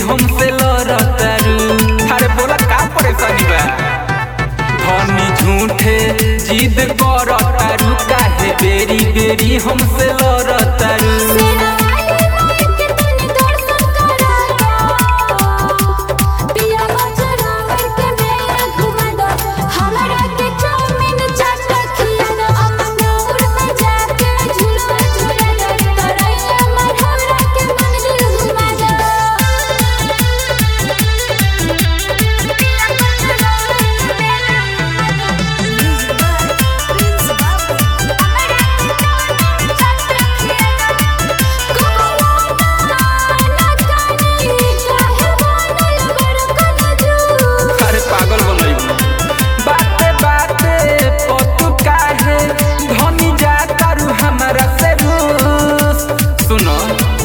हमसे लड़तारू अरे बोला का परेशानी बा धनी झूठे जिद करतारू काहे बेरी बेरी हमसे लड़तारू मेरा वाले मोर के तनी दर्शन करा दो पिया बजरंग के मेला घुमा दो हमरा के चाउमीन चाट खिया दो अमनौर में जाके झूला झूला दो तरैया मढ़ौरा के मंदिर घुमा दो पिया बजरंग के मेला घुमा दो हमरा के चाउमीन चाट खिया दो अरे पागल बनैबू बाते बाते पतु काहे धनी जातारू हमरा से रूस सुनो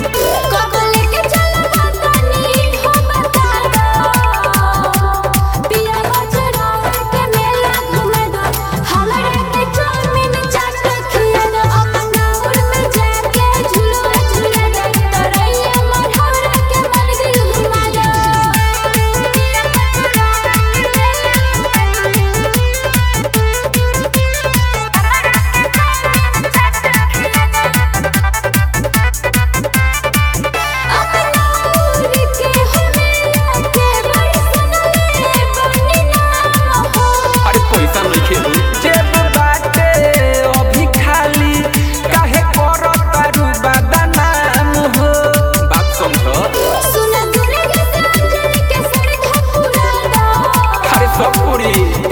अरे पैसा नइखे हो जेब बाटे अभी खाली काहे करतारू बदनाम हो बात समझ अरे सब पूरी